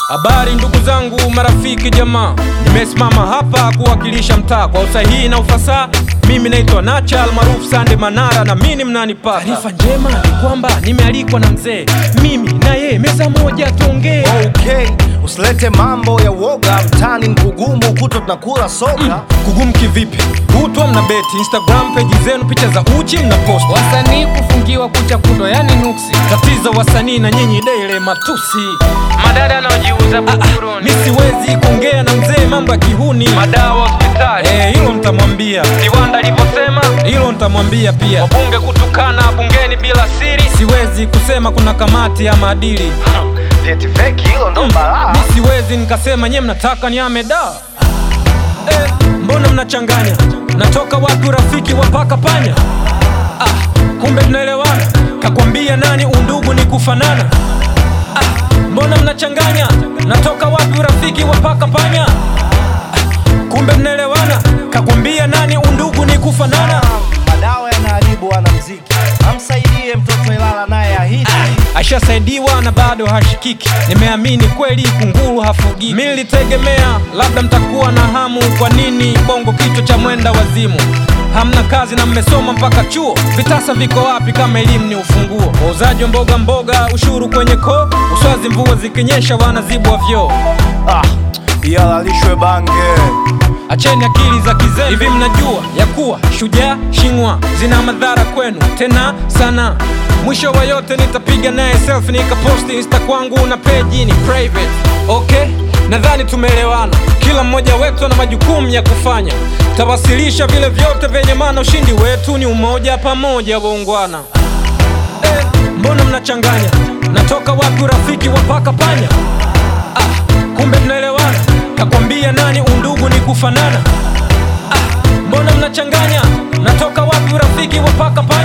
Habari ndugu zangu, marafiki, jamaa, nimesimama hapa kuwakilisha mtaa kwa usahihi na ufasaha. Mimi naitwa Nacha almaarufu Sande Manara na mimi mnanipata. Taarifa njema ni kwamba nimealikwa na mzee, mimi na yeye meza moja tuongee. Okay, usilete mambo ya woga mtani mkugumu kuto tunakula soka Kugumu kivipi? Kutwa mna beti Instagram peji zenu, picha za uchi mna post. Wasanii kufungiwa kucha kundo, yani nuksi. Tatizo wasanii na nyinyi daily matusi. Madada anaojiuza buguruni. Mi siwezi kuongea na mzee mambo ya kihuni. Madawa hospitali. Eh, hilo nitamwambia, Kiwanda alivyosema hilo nitamwambia pia. wabunge kutukana bungeni bila siri. Siwezi kusema kuna kamati ya maadili. Vyeti feki hilo ndo balaa Mi siwezi nikasema nye mnataka niame da. Eh, mbona mnachanganya? Natoka wapi rafiki wa paka panya? Ah, kumbe tunaelewana. Kakwambia nani undugu ni kufanana? Ah, mbona mnachanganya? Natoka wapi rafiki wa paka panya? Ah, kumbe mnaelewana. Kakwambia nani undugu ni kufanana? madawa yanaharibu wanamziki amsaidie mtoto Ilala naye ahidi ashasaidiwa na bado hashikiki. Nimeamini kweli kunguru hafugiki. Mi nilitegemea labda mtakuwa na hamu. Kwa nini bongo kichwa cha mwenda wazimu? Hamna kazi na mmesoma mpaka chuo, vitasa viko wapi kama elimu ni ufunguo? Wauzaji wa mboga mboga, ushuru kwenye koo, uswazi mvua zikinyesha wanazibwa vyoo. ah, ihalalishwe bange Acheni akili za kizee. Hivi mnajua ya kuwa shujaa shingwa zina madhara kwenu tena sana. Mwisho wa yote nitapiga naye selfie nikaposti insta kwangu na peji ni private. Okay, nadhani tumeelewana. Kila mmoja wetu ana majukumu ya kufanya. Tawasilisha vile vyote vyenye maana. Ushindi wetu ni umoja, pamoja waungwana. Eh, mbona mnachanganya? Natoka wapi rafiki wa paka panya? Ah, kumbe mnaelewana. Kakwambia nani undugu ni kufanana? Ah, mbona mnachanganya? Natoka wapi rafiki wa paka panya?